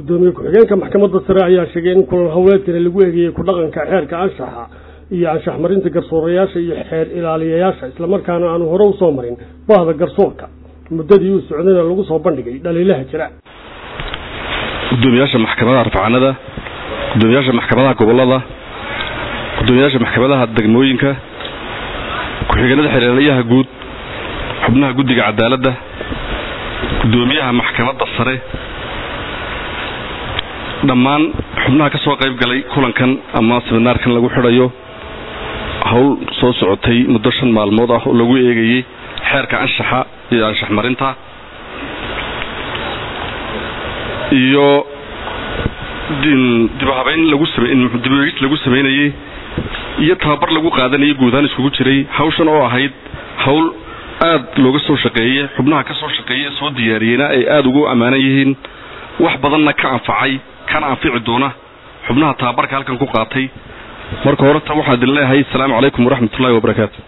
gudoomiye ku-xigeenka maxkamadda sare ayaa sheegay in kulan howleedkani lagu eegayey ku dhaqanka xeerka anshaxa iyo anshax marinta garsoorayaasha iyo xeer ilaaliyayaasha islamarkaana aanu hore usoo marin bahda garsoorka muddadii uu socdayna lagu soo bandhigay dhaliilaha jira gudoomiyaasha maxkamadaha rafcaanada gudoomiyaasha maxkamadaha gobolada gudoomiyaasha maxkamadaha degmooyinka ku-xigeenada xeerlayaha guud xubnaha guddiga cadaaladda gudoomiyaha maxkamadda sare dhammaan xubnaha ka soo qayb galay kulankan ama seminaarkan lagu xidhayo howl soo socotay muddo shan maalmood ah oo lagu eegayey xeerka anshaxa iyo anshax marinta iyo dibahabeyn lagu dibeegis lagu samaynayey iyo tababar lagu qaadanayay guudahaan iskugu jiray hawshan oo ahayd hawl aad looga soo shaqeeyey xubnaha ka soo shaqeeyey soo diyaariyeyna ay aada ugu ammaanan yihiin wax badanna ka anfacay kana anfici doona xubnaha tababarka halkan ku qaatay marka horeta waxaa idin leeyahay asalaamu calaykum waraxmatullahi wabarakaatu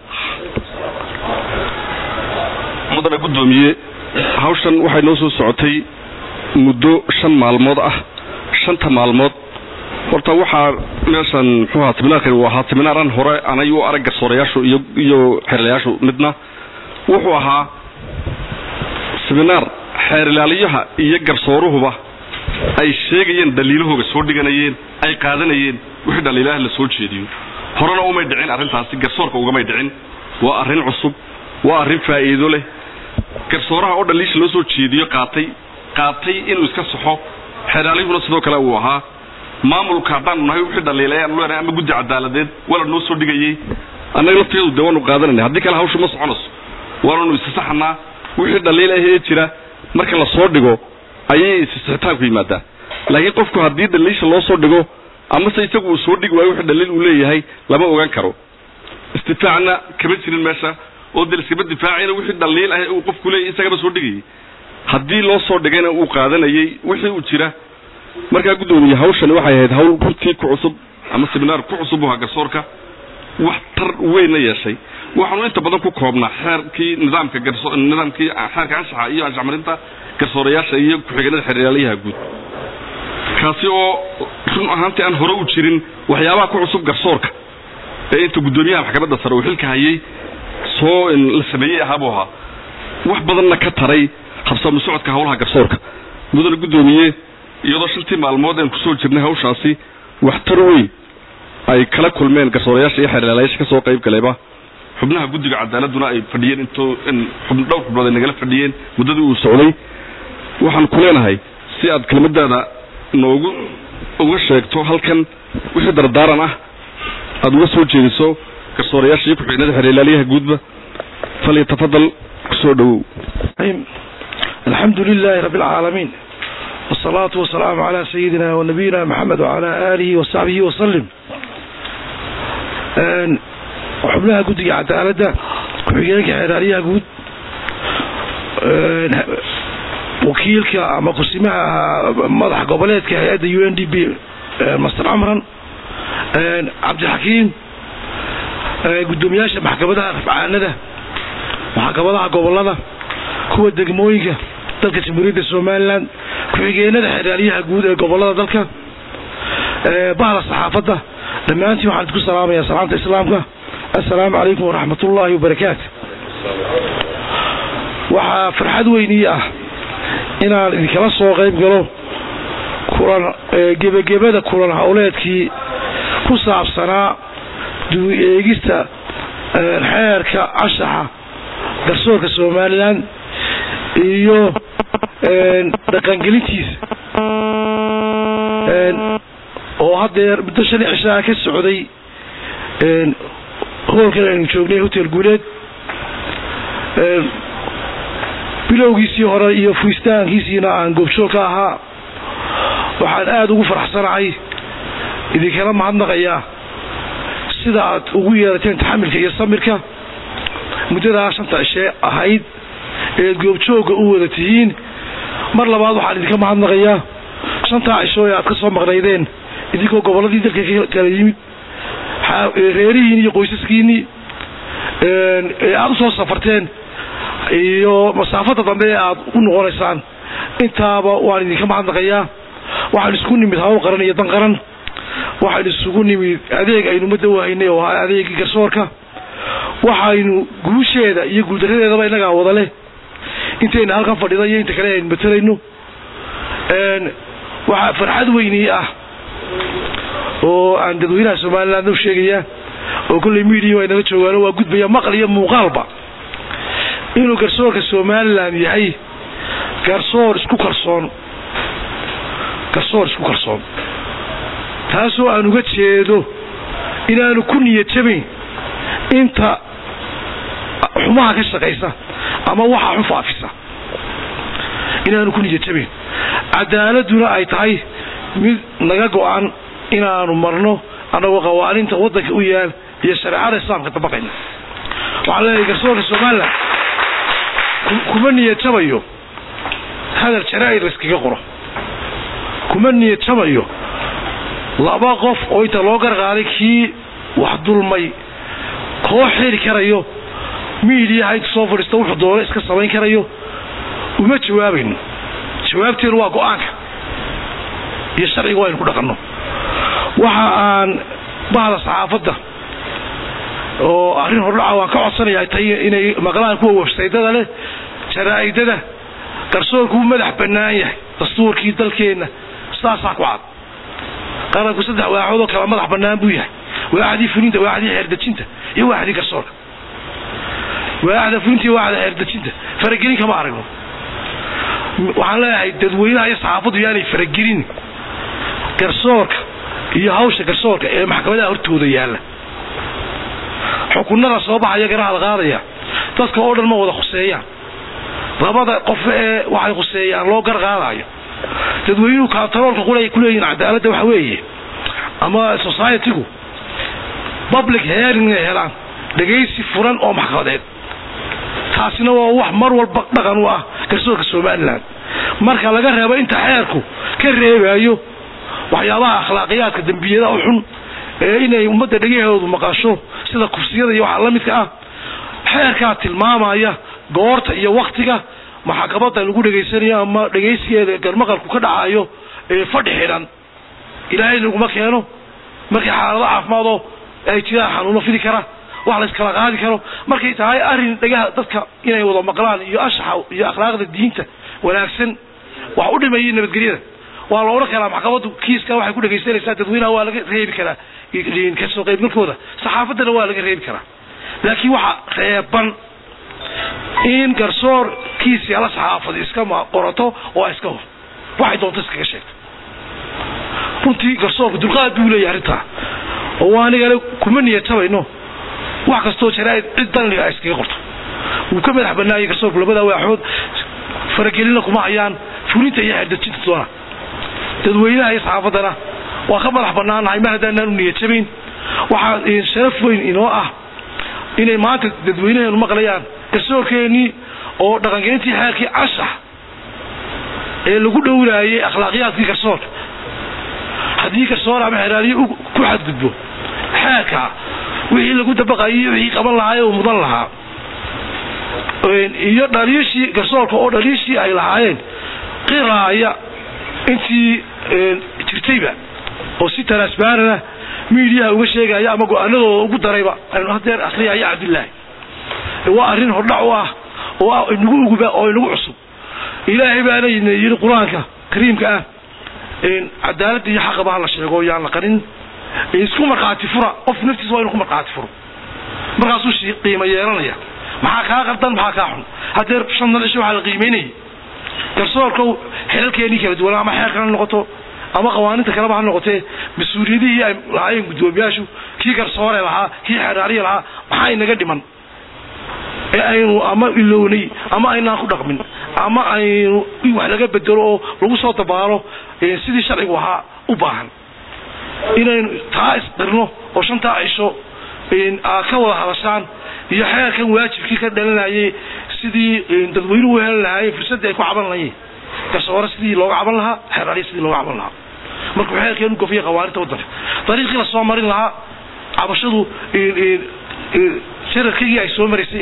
mudana guddoomiye hawshan waxay noo soo socotay muddo shan maalmood ah shanta maalmood horta waxaa meeshan muxuu ahaa seminaarkan uu ahaa seminaaran hore anay u arag garsoorayaashu iyo iyo xeerlayaashu midna wuxuu ahaa seminaar xeer ilaaliyaha iyo garsooruhuba ay sheegayeen dhaliilahooga soo dhiganayeen ay qaadanayeen wixii dhaliilaha la soo jeediyo horena umay dhicin arrintaasi garsoorka ugamay dhicin waa arrin cusub waa arrin faa'iido leh garsooraha oo dhaliisha loo soo jeediyo qaatay qaatay inuu iska saxo xeeraalihuna sidoo kale uu ahaa maamulka haddaanu nahay wixii dhaliilay aanu leenahay ama guddi cadaaladeed wala noo soo dhigayey annaga lafteedu dee waanu qaadanayna haddii kale hawshu ma soconayso waananu isisaxanaa wixii dhaliil ah ee jira marka la soo dhigo ayay isisixitaanku yimaadaa laakiin qofku haddii dhaliisha loo soo dhigo amase isagu uu soo dhigi waayo wixii dhaliil uu leeyahay lama ogaan karo istifaacna kama jirin meesha oo dee iskama difaacayna wixii dhaliil ah uu qofku leeyahay isagaba soo dhigayay haddii loo soo dhigayna uu qaadanayay wixii uu jira markaa guddoomiye hawshani waxay ahayd hawl runtii ku cusub ama seminaar ku cusub uhaa garsoorka wax tar weynna yeeshay waxaanu inta badan ku koobnaa xeerkii nidaamka garso nidaamkii xeerka anshaxa iyo anshax marinta garsoorayaasha iyo ku-xigeenada xeeryaalayaha guud kaasi oo run ahaantii aan hore u jirin waxyaabaha ku cusub garsoorka ee inta guddoomiyaha maxkamadda sare uu xilka hayay soo la sameeyey ahaabuu ahaa wax badanna ka taray habsaamu socodka howlaha garsoorka mudane guddoomiye iyadoo shantii maalmood aan kusoo jirnay hawshaasi waxtar weyn ay kala kulmeen garsoorayaasha iyo xeerlaalayaasha ka soo qayb galayba xubnaha guddiga cadaaladuna ay fadhiyeen intoo dhowr xubnood ay nagala fadhiyeen muddadii uu socday waxaan ku leenahay si aad kelmadaada noogu uga sheegto halkan wixii dardaaran ah aada uga soo jeediso garsoorayaasha iyo ku-xigeenada xeerlaalayaha guudba falyatafadal kusoo dhowow alxamdu lilaahi rabbi alcaalamiin wsalaatu wasalaamu calaa sayidina wanabiyina maxamed wacalaa aalihi wasaxbihi wasalim xubnaha guddiga cadaaladda ku-xigeenka xeeraalyaha guud wakiilka ama kusimaha madaxa goboleedka hay-adda u n d b master camran cabdixakiim guddoomiyaasha maxkamadaha rafcaanada maxkamadaha gobolada kuwa degmooyinka dalka jamhuuriyadda somalilan ku-xigeenada xeeraalyaha guud ee gobolada dalka bahda saxaafadda dhammaantiin waxaan idku salaamayaa salaamta islaamka assalaamu calaykum waraxmat ullaahi wabarakaatu waxaa farxad weynii ah inaan idinkala soo qayb galo kulan gebagebada kulan howleedkii ku saabsanaa duwi eegista xeerka anshaxa garsoorka somalilan iyo dhaqangelintiisa oo haddeer muddo shan cishaa ka socday hoolkan aynu joognay hotel guuleed bilowgiisii hore iyo fuistaankiisiina aan goobjoog ka ahaa waxaan aada ugu faraxsanahay idinkala mahadnaqayaa sida aad ugu yeerateen taxamilka iyo samirka muddadaa shanta cishee ahayd eed goobjoogga u wada tihiin mar labaad waxaan idinka mahadnaqayaa shantaa cisho ee aad ka soo maqnaydeen idinkoo gobolladii dalka kala yimid reerihiin iyo qoysaskiinii ee aada usoo safarteen iyo masaafada dambe ee aada u noqonaysaan intaaba waan idinka mahadnaqayaa waxaan isugu nimid hawl qaran iyo dan qaran waxaan isugu nimid adeeg aynu ummadda u haynay oo ahaa adeegii garsoorka waxaynu guusheeda iyo guuldaradeedaba innagaa wada leh intayna halkan fadhida iyo inta kale aynu matelayno waxaa farxad weynii ah oo aan dadweynaha somaliland u sheegayaa oo kolley media ay nala joogaano waa gudbaya maqal iyo muuqaalba inuu garsoorka somaliland yahay garsoor isku kalsoon garsoor isku kalsoon taasoo aan uga jeedo inaanu ku niyad jabayn inta xumaha ka shaqaysa ama waxa xun faafisa inaanu ku niyad jabayn cadaaladuna ay tahay mid naga go-an inaanu marno annagoo qawaaninta waddanka u yaal iyo shareecada islaamka dabaqayna waxaan leeyahay garsoorka somaliland kuma niyad jabayo hadal jaraa-id layskaga qoro kuma niyad jabayo laba qof oo inta loo garqaaday kii wax dulmay koo xiri karayo miidiyaha inta soo fadhiista wuxuu doona iska samayn karayo uma jawaabayno jawaabteenu waa go-aanka iyo sharciga waynu ku dhaqanno waxa aan bahda saxaafadda oo arrin hordhaca waan ka codsanayaa tay inay maqlaan kuwa websaydada leh jaraa-idada garsoorku wuu madax bannaan yahay dastuurkii dalkeenna sidaasaa ku cad qaranku saddex waaxood oo kala madax bannaan buu yahay waaxdii fulinta waaxdii xeerdejinta iyo waaxdii garsoorka waaxda fulinta iyo waaxda xeerdejinta faragelin kama aragno waxaan leeyahay dadweynaha iyo saxaafaddu yaanay faragelin garsoorka iyo hawsha garsoorka ee maxkamadaha hortooda yaalla xukunada soo baxaya garaha qaadaya dadka oo dhan ma wada khuseeyaan labada qof ee waxay khuseeyaan loo gar qaadayo dadweynuhu kantaroolka qulay kuleeyihin cadaaladda waxa weeye ama society-gu public hearing inay helaan dhegaysi furan oo maxkamadeed taasina waa wax mar walba dhaqan u ah garsoorka somaliland marka laga reebo inta xeerku ka reebayo waxyaabaha akhlaaqiyaadka dembiyada u xun ee inay ummadda dhegahoodu maqasho sida kufsiyada iyo waxa la midka ah xeerkaa tilmaamaya goorta iyo waktiga maxkamada lagu dhegaysanayo ama dhegaysigeeda garmaqalku ka dhacayo ee fadhi xidhan ilaahay laguma keeno markii xaalado caafimaadoo ay jiraan xanuuno fidi kara wax layskala qaadi karo markay tahay arrin dhegaha dadka inay wada maqlaan iyo anshaxa iyo akhlaaqda diinta wanaagsan wax u dhimayay nabadgelyada waa la odhan karaa maxkamadu kiiska waxay ku dhegaysanaysaa dadweynaha waa laga reebi karaa kasoo qaybgalkooda saxaafaddana waa laga reebi karaa laakiin waxa reeban in garsoor kiisi ala saxaafadi iska qorato oo iska hor waxay doonto iskaga sheegto runtii garsoorka dulqaad buu leeyahay arrintaa oo anigale kuma niyad tabayno wax kastoo jaraa-id cid danliga ay iskaga qorto wuu ka madax banaayay garsoorku labada waaxood faragelina kuma hayaan fulinta iyo xeerdejinta doona dadweynaha iyo saxaafaddana waa ka madax banaanahay mar haddaanaan u niyad jabayn waxaa sharaf weyn inoo ah inay maanta dadweynaheenu maqlayaan garsoorkeenii oo dhaqangelintii xeerkii cashax ee lagu dhowraayay akhlaaqiyaadkii garsoorka haddii garsoor ama xeraaliye ku xadgudbo xeerka wixii lagu dabaqayay wixii qaban lahaa ee uu mudan lahaa iyo dhaliishii garsoorka oo dhaliishii ay lahaayeen qiraaya intii jirtayba oo si transparana miidiyaha uga sheegaya ama go-aanadooda ugu darayba aynu hadeer akriyaya cabdillaahi waa arrin hordhac u ah oo inagu uguba oo inagu cusub ilaahay baana yidhi qur-aanka kariimka ah cadaaladda iyo xaqaba ha la sheego yaan la qarin isku markhaati fura qof naftiisa waa inu ku markhaati furo markaasuu qiimo yeelanaya maxaa kaa qardan maxaa kaa xun hadeer shantan cisho waxaa la qiimeynayay garsoorka xelalkeenii kala duwan ama xeerkana noqoto ama qawaaninta kaleba ha noqotee mas-uuliyadihii ay lahaayeen guddoomiyaashu kii garsoore lahaa kii xeraariya lahaa maxaa inaga dhiman ee aynu ama ilownay ama aynaan ku dhaqmin ama aynu wax laga bedelo oo lagu soo dabaalo sidii sharcigu ahaa u baahan inaynu taa isqirno oo shantaa cisho aad ka wada hadashaan iyo xeerkan waajibkii ka dhalanayay sidii dadweynuhu u helan lahaayeen fursadii ay ku caban lahayeen garsoore sidii looga caban lahaa xeraariya sidii looga caban lahaa markuu xeerkeenu gofiya qawaaninta waddanka dariiqii lasoo marin lahaa cabashadu shararkigii ay soo maraysay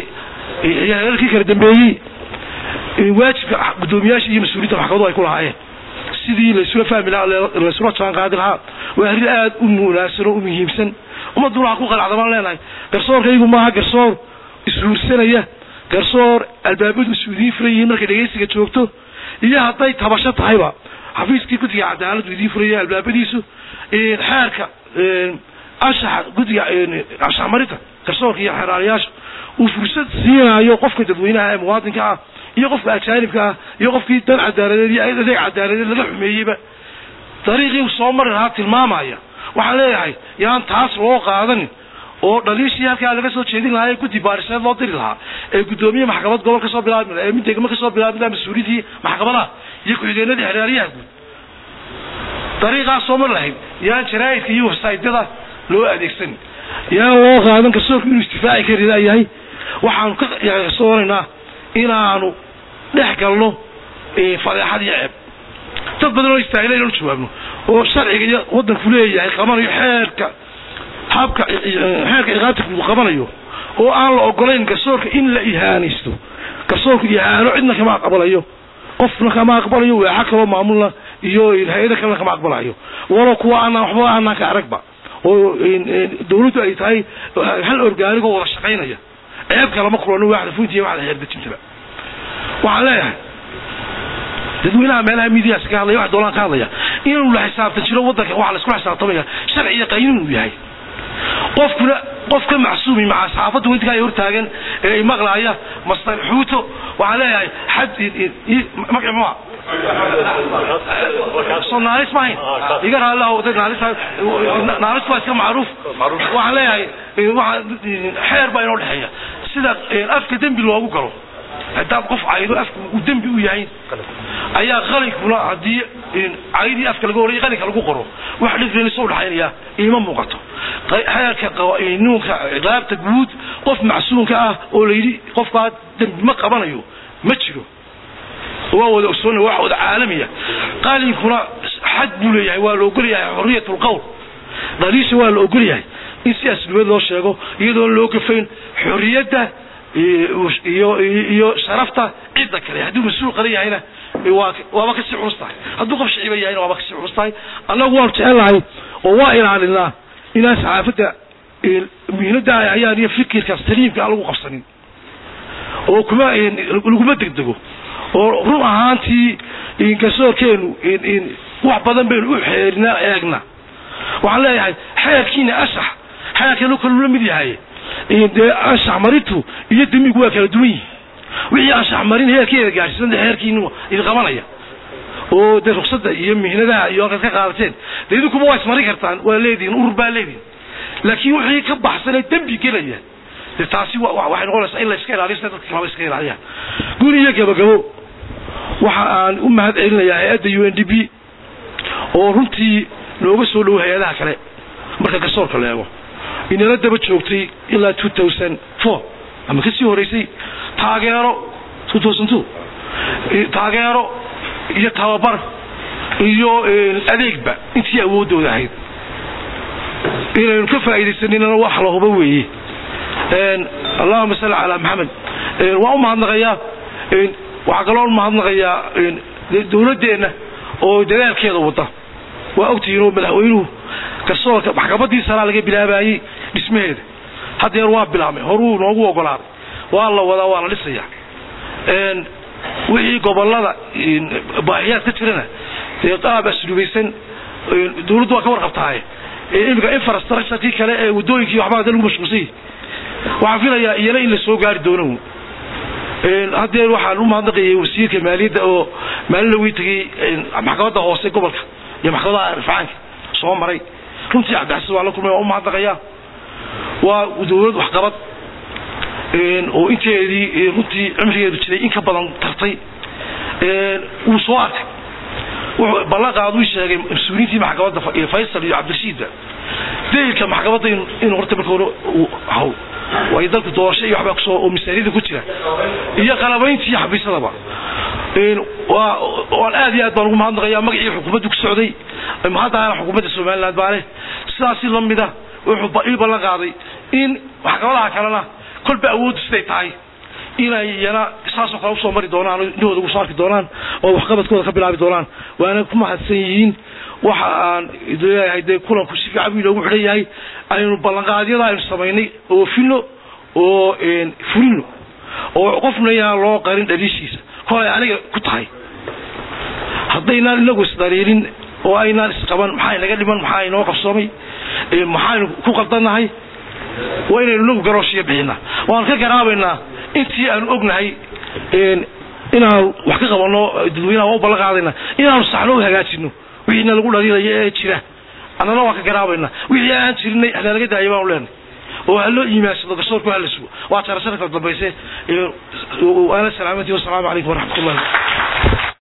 heerarkii kala dambeeyey waajibka guddoomiyaasha iyo mas-uuliyinta maxkamadu ay ku lahaayeen sidii laysula fahmi lahaa laysula jaan qaadi lahaa waa arrin aada u munaasano u muhiimsan ummaduna ha ku qalacda baan leenahay garsoorkaygu maaha garsoor ishuursanaya garsoor albaabadu isu idiin furan yihiin markay dhegaysiga joogto iyo hadday tabasho tahayba xafiiskii guddiga cadaaladdu idiin furaya albaabadiisu xeerka anshaxa guddiga anshax marinta garsoorka iyo xeeraalayaasha uu fursad siinayo qofka dadweynaha ee muwaadinka ah iyo qofka ajaanibka ah iyo qofkii dan cadaaladeed iyo adeeg cadaaladeed laga xumeeyeyba dariiqii soo mari lahaa tilmaamaya waxaan leeyahay yaan taas loo qaadanin oo dhaliishii halkaa laga soo jeedin lahaa ee guddi baariseed loo diri lahaa ee guddoomiye maxkamad gobol kasoo bilaabi laha ee mid degmo kasoo bilaabi laha mas-uuliyiintii maxkamadaha iyo ku-xigeenadii xeraaliyaha guud dariiqaas soo mari lahayd yaan jaraa'idka iyo websaytyada loo adeegsan yaan loo qaadan garsoorku inuu istifaaci kari layahay waxaanu ka soonaynaa inaanu dhex galno fadeexad iyo ceeb dad badan oo istaagila inanu jawaabno oo sharciga iyo waddanku leeyahay qabanayo xeerka habka xeerka iqaabta uu qabanayo oo aan la ogolayn garsoorka in la ihaanaysto garsoorku ihaano cidna kama aqbalayo qofna kama aqbalayo waaxa kaloo maamulna iyo hay-ada kalena kama aqbalayo walo kuwa aanaan waxba aanaan ka aragba oo dawladdu ay tahay hal orgaanigoo wada shaqaynaya ceeb kalama kulano waaxda fuynta iyo waxda xeerdejintaba waxaan leeyahay dadweynaha meelaha midiyaas ka hadlaya wax doolaan ka hadlaya inuu la xisaabtan jiro waddanka waxa la iskula xisaabtamaya sharci iyo qaynin uu yahay qofkuna qof ka macsuumi maca saxaafadda weydka ay hortaagan ee maqlaaya mastar xuuto waxaan leeyahay xad magaci mua soo naalis maahayn iga raallah naalis naalis waa iska macruuf waxaan leeyahay waa xeer baa inoo dhexeeya sida afka dembi loogu galo haddaad qof caydo afka uu dembi u yahay ayaa qalinkuna haddii caydii afka laga horaya qalinka lagu qoro wax dhifreenisa udhaxaynaya iima muuqato xeerka nuunka ciqaabta guud qof macsuumka ah oo layidhi qofkaa dembi ma qabanayo ma jiro waa wada ogsoona wax wada caalamiya qalinkuna xad buu leeyahay waa la ogolyahay xoriyat lqowl dhaliisha waa la ogolyahay in si aslubeed loo sheego iyadoon loo gafayn xoriyadda iyo iyo sharafta cidda kale hadduu mas-uul qalan yahayna waa waaba kasii culus tahay hadduu qof shiciba yahayna waaba kasii culus tahay annagu waanu jecelnahay oo waa ilaalinaa inaan saxaafadda muhiimadda ayaan iyo fikirkaas taliimka aan lagu qabsanin oo kuma laguma degdego oo run ahaantii garsoorkeenu wax badan baynu u xeerinaa eegna waxaan leeyahay xeerkiina ashax xeerkeenu kalu la mid yahay dee anshax marintu iyo demigu waa kala duwan yihin wixii anshax marin heerkeeda gaarsiisan heerkiinu idin qabanaya oo dee ruksada iyo mihnadaha iyo halkaad ka qaadateen de idinkuba waa ismarin kartaan waa leedihin urur baa leedihin laakiin wixii ka baxsanee dembi gelaya de taasi waxay noqonaysaa in la iska ilaaliyo sida dadka kalaba iska ilaaliyaan guri iyo gabagabo waxa aan u mahad celinayaa hay-adda u n d b oo runtii nooga soo dhowo hay-adaha kale marka garsoorka la eego inala daba joogtay ilaa two thousand four ama kasii horeysay taageero two thousand two taageero iyo tababar iyo adeegba intii awoodooda ahayd inaynu ka faa'iidaysaninana wax la hubo weeye allahuma salli calaa maxamed waan u mahadnaqayaa waxaa kaloo umahadnaqayaa dawladdeenna oo dadaalkeeda wada waa ogtihiin oo madaxweynuhu garsoorka maxkamadii sanaa laga bilaabayey dhismaheeda haddeer waa bilaabmay horuu noogu ogolaaday waa la wadaa waa la dhisaya wixii gobolada baahiyaad ka jirana dee qaab aslubaysan dawladdu waa ka warqabtaaye imika infrastructurekii kale ee waddooyinkii waxbaa da lagu mashquulsay waxaan filayaa iyana in la soo gaari doono haddeer waxaan u mahadnaqayay wasiirka maaliyadda oo maalin lawii tegay maxkamadda hoose gobolka iyo maxkamadaha rifcaanka soo maray runtii cabdixasan waa la kulmay waa u mahadnaqayaa waa dawlad waxqabad oo inteedii runtii cimrigeedu jiray in ka badan tartay wuu soo arkay wuxuu ballanqaadu sheegay mas-uuliyiintii maxkamadda faysal iyo cabdirashiidba daylka maxkamadda inuu horta marka hore hawl waayo dalku doorasho iyo waxbaa kusoo oo misaaniyada ku jira iyo qalabayntii iyo xabiisadaba waa waan aad iyo aad baan ugu mahadnaqayaa magacii xukuumaddu ku socday mahaddaana xukuumadda somaliland baa leh sidaasi lamida wuxuu ii ballan qaaday in maxkamadaha kalena kolba awooddu siday tahay inay iyana saasoo kale usoo mari doonaan oo indhahooda ugu soo arki doonaan oo waxqabadkooda ka bilaabi doonaan waana ku mahadsan yihiin waxa aan leeyahay dee kulanku si fiican buu inoogu xidhan yahay aynu ballanqaadyada aynu samaynay oofino oo fulino oo qofna yaan loo qarin dhaliishiisa kolay aniga ku tahay haddaynaan inagu isdariirin oo aynaan isqaban maxaa inaga dhiman maxaa inoo qabsoomay maxaaynu ku qaldannahay waa inaynu inagu garooshiya bixinaa waan ka garaabaynaa intii aanu ognahay inaanu wax ka qabanno dadweynaha waa u ballan qaadayna inaanu saxno u hagaajino wixiina lagu dhaliilaya ee jira annana waan ka garaabaynaa wixii aan jirinay halaalaga daaya baanu leenay oo ha loo iimaansado garsoorku hala sugo waa tara sanadka dambayse waana salaamantii wasalaamu calaykum waraxmat ullahi